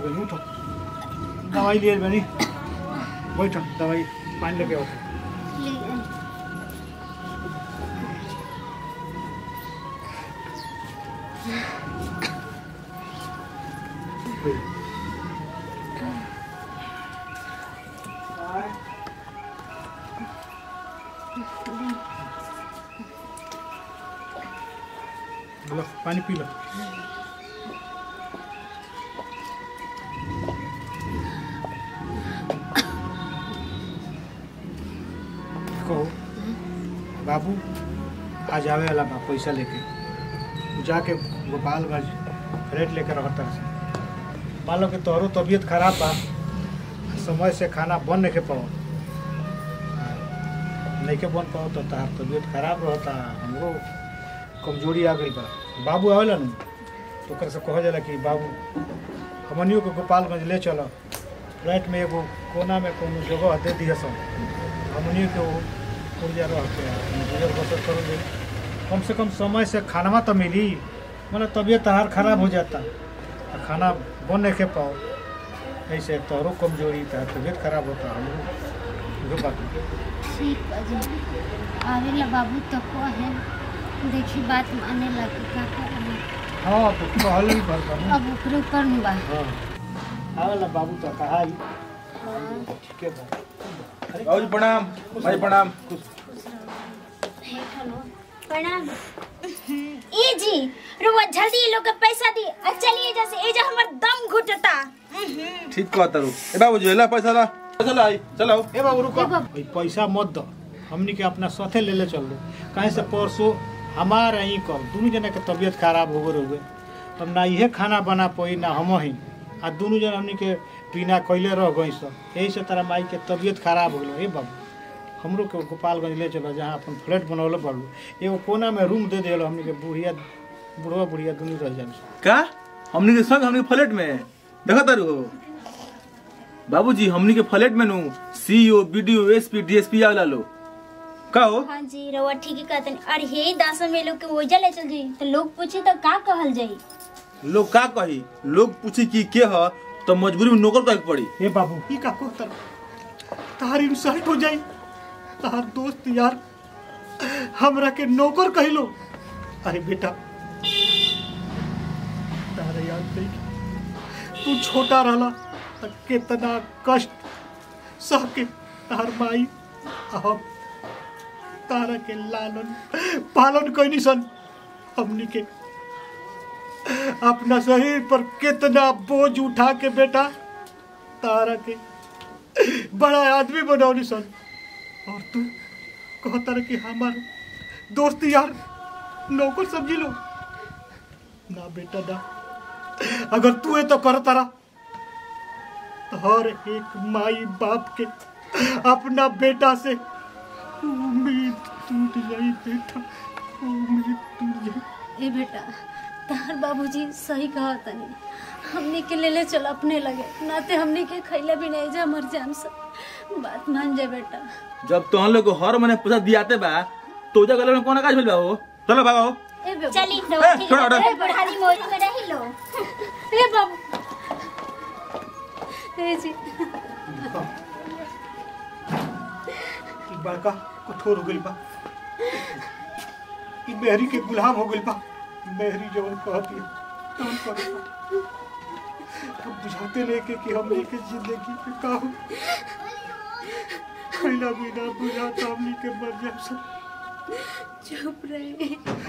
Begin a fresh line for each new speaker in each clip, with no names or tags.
गई उठो दवाई लिए बनी बैठो दवाई पानी लेके आओ लो पानी पी लो कहो बाबू आज आवे वाला बा पैसा लेके उ जाके गोपालगंज फ्लैट लेके रहता से मान लो कि तोहरो तबीयत खराब बा समय से खाना बन नहीं के पाओ नहीं के बन पाओ तो तार तबीयत खराब रहता हमरो कमजोरी आ गई बा बाबू आवेला न तो ओकर से कहा जाला कि बाबू हमनियों को गोपालगंज ले चलो फ्लैट में एगो कोना में कोनो जगह दे दिया सब हमनियों के वो पुर्जा रह के अपन गुजर बसर करोगे कम से कम समय से खाना तो मिली मतलब तबीयत तहार खराब हो जाता आ खाना बन नहीं के पाओ ऐसे तोहरो कमजोरी था तबीयत खराब होता हम जो बात
ठीक बा जी आवेला बाबू तो को है देखी बात माने लगी का करें
हाँ तो कहल ही भर करूँ
अब ऊपर ऊपर में बा
हाँ आवेला बाबू तो कहा ही ठीक है बा
बाबूजी प्रणाम भाई प्रणाम
प्रणाम ई जी रुआ जल्दी ये लोग के पैसा दी आ चलिए जैसे ए जा हमर दम घुटता
ठीक कहता रू ए बाबूजी ला पैसा ला पैसा ला आई चलो
ए बाबू रुको
ए बाबू।
भाई पैसा मत दो हमनी के अपना साथे ले ले चल दो कहीं से परसों हमार यहीं कर दोनों जना के तबीयत खराब हो गए हुए हम ना इहे खाना बना पाई ना हम ही आ दोनों जन हमनी के बिना कैले रह गई सब यही से तारा माई के तबीयत खराब हो गई ए बाबू हमरो के गोपालगंज ले चलो जहाँ अपन फ्लैट बनौले पड़ू एगो कोना में रूम दे दिलो हमनी के बुढ़िया बुढ़वा बुढ़िया दोनों रह जाए
का हमनी के संग हमनी के फ्लैट में देखा तारू हो बाबूजी हमनी के फ्लैट में नु सीईओ बीडीओ एसपी डीएसपी आवेला लो का हो
हां जी रउआ ठीक ही कहतन और हे दास में लोग के ओजा ले चल जी तो लोग पूछे तो का कहल जाई
लोग का कही लोग पूछी कि के ह तो मजबूरी में नौकर कहे के पड़ी
ए बाबू ई का कोतर तार इंसल्ट हो जाई तार दोस्त यार हमरा के नौकर कहलो अरे बेटा तारे याद करी तू छोटा रहला त कितना कष्ट सह के तार माई हम तारा के लालन पालन कैनी सन हमनी के अपना शरीर पर कितना बोझ उठा के बेटा तारा के बड़ा आदमी बनौनी सन और तू कहता रहे कि हमार दोस्त यार नौकर समझी लो ना बेटा ना अगर तू है तो कर तारा तो हर एक माई बाप के अपना बेटा से उम्मीद टूट जाई बेटा उम्मीद टूट जाई
ए बेटा तार बाबूजी सही कहा तनी हमने के ले ले चल अपने लगे नाते हमने के खैला भी नहीं जा मर जाम सब बात मान जा बेटा
जब तो हम लोग को हर महीने पैसा दियाते बा तो जा गले में कौन काज भेल बा हो चलो भागो
ए बेबू
चली
ए, छोड़ो, हटो।
बुढ़ारी मोरी में रही लो
ए बाबू ए जी
ई बड़का कठोर हो गइल बा ई मेहरी के गुलाम हो गइल बा मेहरी जवन कहती है तवन करे बा। अब बुझाते लेके कि हम लेके जिंदगी पे का हो खैला बिना बुझाता हमनी के मर जाए सब
चुप रहे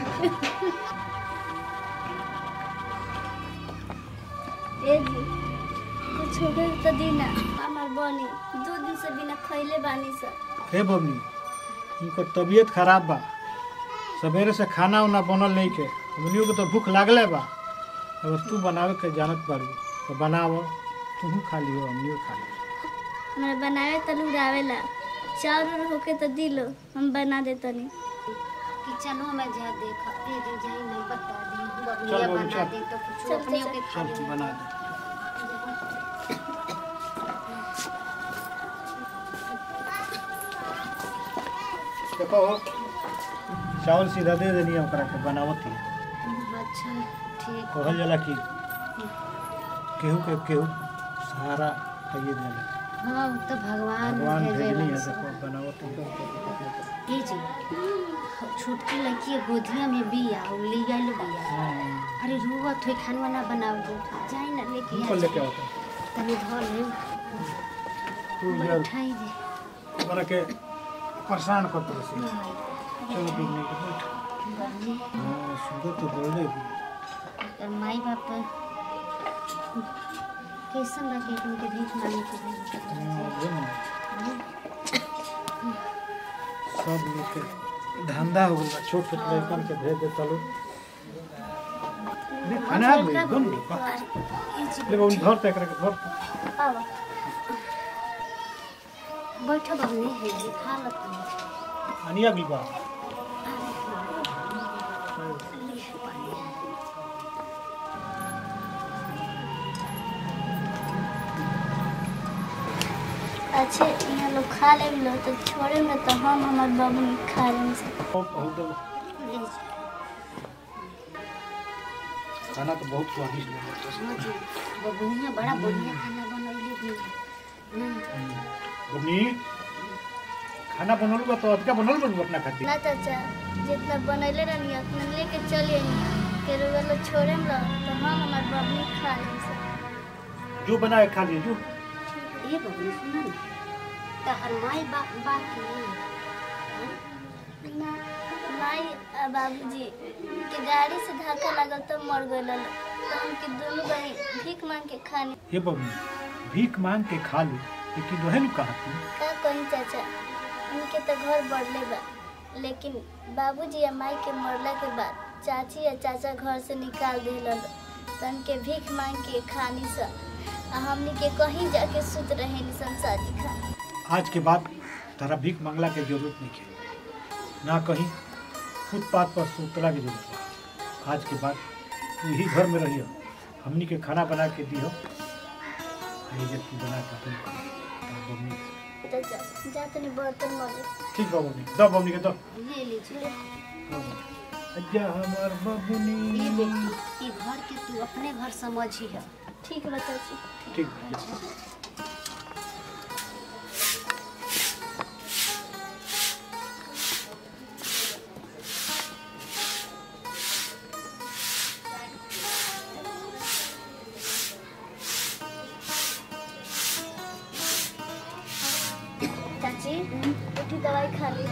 ए जी कुछ हो गइल तो दीना हमार बनी दो दिन से बिना खैले बानी सब
हे बबनी इनकर तबीयत खराब बा सवेरे से खाना उना बनल नहीं के हमनियों के तो भूख लागले बा अगर तू बनावे के जानत बारू तो बनाव तू खा लियो हमनियो खा लियो
हमरा बनावे तलू आवेला चार उर होके तो दिलो हम बना देतनी
किचनो में जा देख ए जो जाई नहीं बता दी
चल
बबलिया
बबली,
बना
चल।
दे तो कुछ
चल,
अपने
चल,
के खा
चल
ले
बना दे देखो चावल सीधा दे देनी है ओकरा के बनावत ही
अच्छा ठीक
कहल जाला कि केहू के केहू हमारा आइए दिया
हाँ वो तो भगवान
भगवान
भेजे
भेजनी है
बस।
देखो बनाओ तुम
ये जी छोटकी लड़की गोदिया में बिया और ले आइल बिया अरे रोवत हुई खाना ना बनाओ दो जाए ना लेके आ
ऊपर लेके
जाए।
आओ तुम।
तनी धर ले
तू यार
बैठाई दे
हमरा के परेशान कर तो से चलो पिकनिक पे बैठ
बनी
हाँ सुंदर तो बोले भी
और माई बाप कैसन रखे तुमके भीख मांगे के भेज
हाँ, वो ना। सब लोग के धंधा हो गया छोट छोट लड़कन के भेज देता लोग नहीं, खाना आ गई बन गई बा। ले बाबू घर तक रख घर
आवा बैठो बहनी है जी खा लो तुम
अनिया भी बा
अच्छे यहाँ लोग खा ले लो तो छोड़े में तो हम हमार बाबू खा लेंगे से
बहुत बहुत दो। खाना तो बहुत स्वादिष्ट लगा
बबुनिया बड़ा बढ़िया खाना बनौले भी है
बनी खाना बनल बा तो अधिका बनल बा अपना खातिर
ना चाचा जितना बनैले रहनी उतना लेके चलिए के रुआ लोग छोड़े में लो तो हम हमार बाबू खा लेंगे से
जो बनाए खा लिए जो
ये बबुनी सुना ना तहर माई बाप बाप की नहीं
ना माई आ बाबूजी के गाड़ी से धक्का लगा तो मर गए तो हमके दोनों बहन भीख मांग के खाने
ये बबनी भीख मांग के खा ली लेकिन वह कहा तू
का कहीं चाचा उनके तो घर बढ़ले बा लेकिन बाबूजी या माई के मरला के बाद चाची या चाचा घर से निकाल दिल तो उनके भीख मांग के खानी सा आ हमनी के कहीं जाके सुत रहे सन शादी खा
आज के बाद तारा भीख मांगला के जरूरत नहीं है ना कहीं फुटपाथ पर सुतला की जरूरत है आज के बाद तू ही घर में रहियो हमनी के खाना बना के दियो ये जब तू बना के तुम खा। तारा बबनी
चाचा जा तनी बर्तन मले
ठीक बा बबनी दो बबनी के दो
ले लीजिए
अज्जा हमार
ये
बबनी
बेटी ये घर के तू अपने घर समझी है
ठीक बा चाची
ठीक बा।
चाची उठी दवाई खा ली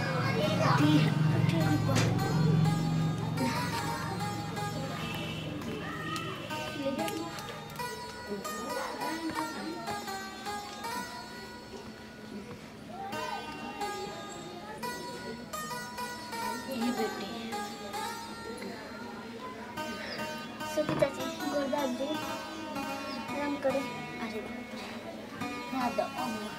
ये बेटी
सुखी चाची गुरदास जी आराम करे
अरे ना दो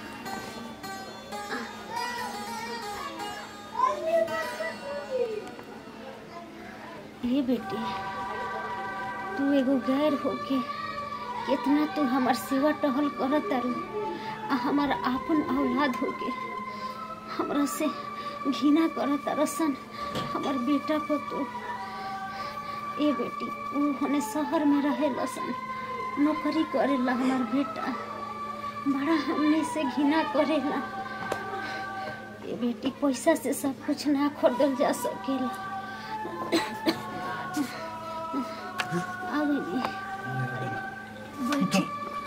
ये बेटी तू एगो गैर होके कितना तू हमार सेवा टहल करत तारू आ हमार आपन औलाद होके हमरा से घृणा करत तारसन हमार बेटा को तू ए बेटी ऊ हने शहर में रहे लसन नौकरी करेला हमार बेटा बड़ा हमने से घृणा करेला ये बेटी पैसा से सब कुछ ना खरीदल जा सकेला आवे बैठी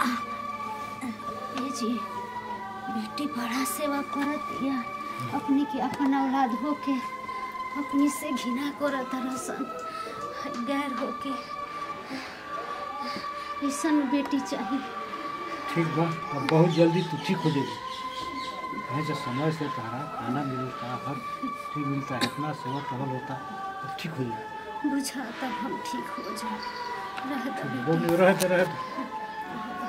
ए जी बेटी बड़ा सेवा करत या अपनी के अपन औलाद होके अपनी से घृणा करत रसन गैर होके ऐसन बेटी चाहिए
ठीक बा और बहुत जल्दी तू ठीक हो जाएगी कहीं से समय से तारा खाना मिलता हर चीज मिलता है इतना सेवा टहल होता तो ठीक हो जाएगा
बुझा तब हम ठीक हो जाए रह दो बेटी
बबनी रहे तो रहे तो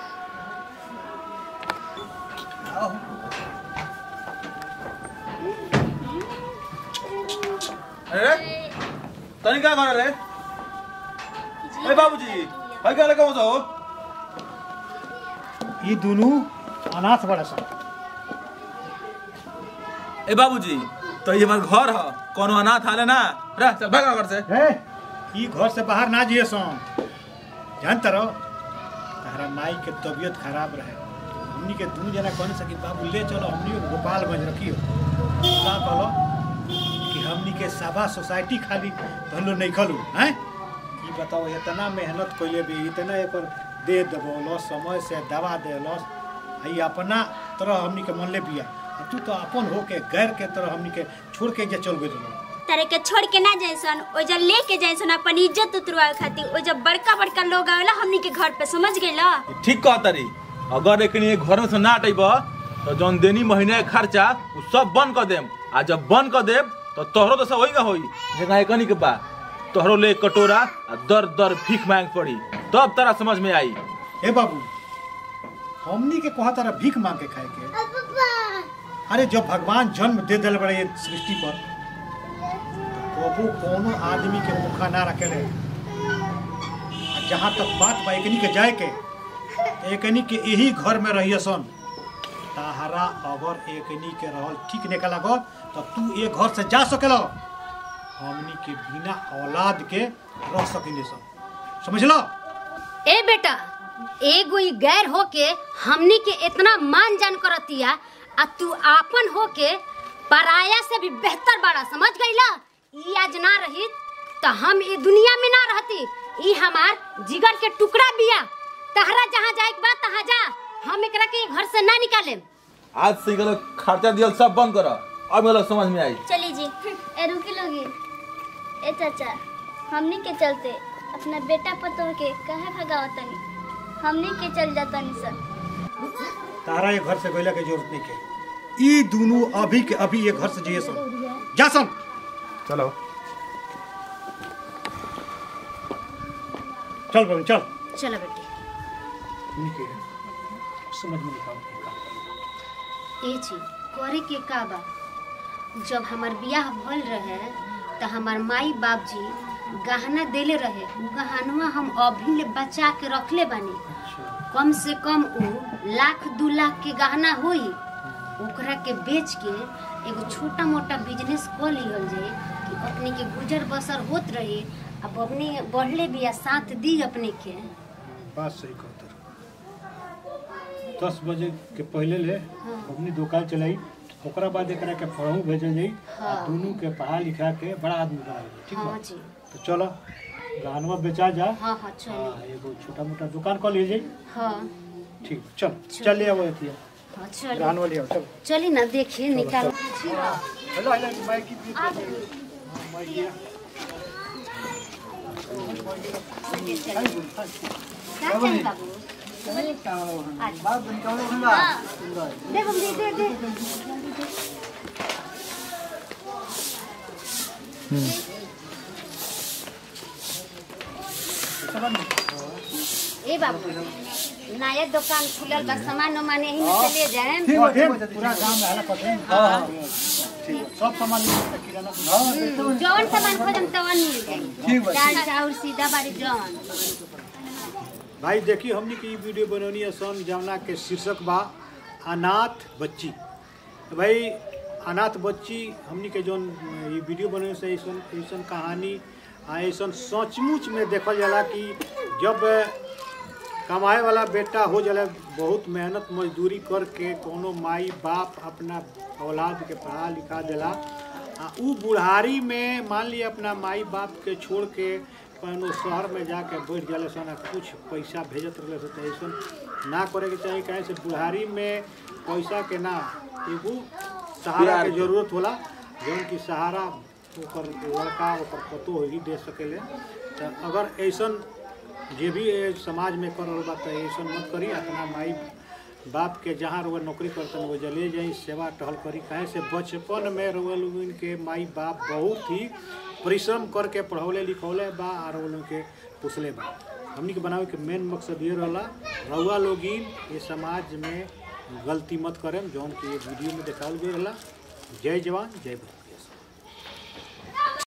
अरे तनी क्या कर रहे ए बाबूजी भाई क्या लगा हो
ये दोनों अनाथ बड़ा सा
ए बाबूजी तो ये हमार घर है कोनो अनाथ हाले ना रह चल भाग घर से
है ई घर से बाहर ना जिए सो जानते रहो तारा माई के तबीयत खराब रहे हमनी के दू जना कहने सकी बाबू ले चलो हमनी के गोपालगंज रखियो का कहलो कि हमनी के सभा सोसाइटी खाली कहलो नहीं खलू हैं ई बताओ इतना मेहनत कइले भी इतना एकर दे देबो समय से दवा देलस ई अपना तरह हमनी के मन ले बिया आ तू तो अपन होके गैर के तरह हमनी के छोड़ के जे चल गइल
तारे के छोड़ के ना जैसन ओजा लेके जैसन अपन इज्जत उतरवा खातिर ओजा बड़का बड़का लोग आवेला हमनी के घर पे समझ गइला
ठीक कहता री अगर एकनी घर में से ना हटेब तो जौन देनी महीने के खर्चा उ सब बंद कर देम आ जब बंद कर देब तो तोहरो तो सब वही का होई जगह एकनी के बा तोहरो ले एक कटोरा आ दर दर भीख मांग पड़ी तब तारा समझ में आई
हे बाबू हमनी के कहा तारा भीख मांग के खाए के अरे जब भगवान जन्म दे दिल बड़े ये सृष्टि पर प्रभु कोनो आदमी के मुखा ना रखेले आ जहाँ तक बात बा एकनी के जाए के तो एकनी के यही घर में रहिए सन ताहरा अगर एकनी के रहल ठीक नहीं लगो तो तू ये घर से जा सकेलो हमनी के बिना औलाद के रह सकिले सन समझ लो
ए बेटा एगो ई गैर होके हमनी के इतना मान जान करतिया आ तू आपन होके पराया से भी बेहतर बाड़ा समझ गईला ई आज ना रही तो हम ई दुनिया में ना रहती ई हमार जिगर के टुकड़ा बिया तहरा जहाँ जाए के बा तहाँ जा हम एकरा के घर से ना निकालेम
आज से गलो खर्चा दियल सब बंद कर अब गलो समझ में आई
चली जी ए रुकी लोगी ए चाचा हमनी के चलते अपना बेटा पतोह के कहे भगावतनी हमनी के चल जातनी सर
तारा ये घर से गैला के जरूरत नहीं के ई दोनों अभी के अभी ये घर से जाइए सन जा सन
चलो
चल बहन चल
चलो बेटी
निके समझ में निकाल
ए छी करे के का बा जब हमार बियाह भल रहे तो हमार माई बाप जी गहना देले रहे उ गहनवा हम अभी ले बचा के रखले बानी कम से कम उ लाख दू लाख के गहना होई ओकरा के बेच के एगो छोटा मोटा बिजनेस कर लिहल जाए कि अपने के गुजर बसर होत रहे अब अपने बढ़ले बिया साथ दी अपने के
बात सही कहते दस बजे के पहले ले अपनी दुकान चलाई ओकरा बाद एकरा के पढ़ू भेजल जाई
हाँ।
दोनों के पढ़ा लिखा के बड़ा आदमी बना ली ठीक
हाँ
बा
जी
तो चलो गहनवा बेचा जा
हाँ हाँ चली
हाँ एगो छोटा मोटा दुकान कर ली जाई
हाँ
ठीक चल चल ले आवो एतिया
हाँ चली
गहनवा ले आओ चल
चली ना देखिए निकाल
हेलो हेलो माइक की बीच में माइक दिया
क्या चाहिए बाबू दे बम्बी दे दे ए बाबू नया दुकान खुलल बा सामान उमान यही में से ले जाए
पूरा गांव में हला पते हां हां ठीक सब सामान मिलता किराना हां
जौन सामान खोजम तवन मिल जाई दाल चाउर सीधा बारी जौन
भाई देखिए हमने की वीडियो बनौनी है सन जमुना के शीर्षक बा अनाथ बच्ची तो भाई अनाथ बच्ची हमने के जौन ये वीडियो बनौने से ऐसन ऐसन कहानी आ ऐसन सचमुच में देखल जाला कि जब कमाए वाला बेटा हो जाला बहुत मेहनत मजदूरी करके कोनो माई बाप अपना औलाद के पढ़ा लिखा देला आ उ बुढ़ारी में मान लिया अपना माई बाप के छोड़ के कोनो शहर में जाके बैठ जाले सन आ कुछ पैसा भेजत रहले सन त ऐसन ना करे के चाही काहे से बुढ़ारी में पैसा के ना एगो सहारा
प्यार
के
के।
जरूरत होला जौन की सहारा ओकर लड़का ओकर पतो ही दे सकेले त अगर ऐसन जे भी ए समाज में कर रहल बा त ऐसन मत करी अपना माई बाप के जहाँ रुआ नौकरी करतन वो जले जाई सेवा टहल करी काहे से बचपन में रुआ लोगन के माई बाप बहुत ही परिश्रम करके पढ़ौले लिखौले बा और वो लोग के पुसले बा हमनी के बनावे के मेन मकसद ये रहला रउआ लोगिन ये समाज में गलती मत करें जौन की ये वीडियो में देखावल गई रहला जय जवान जय भारत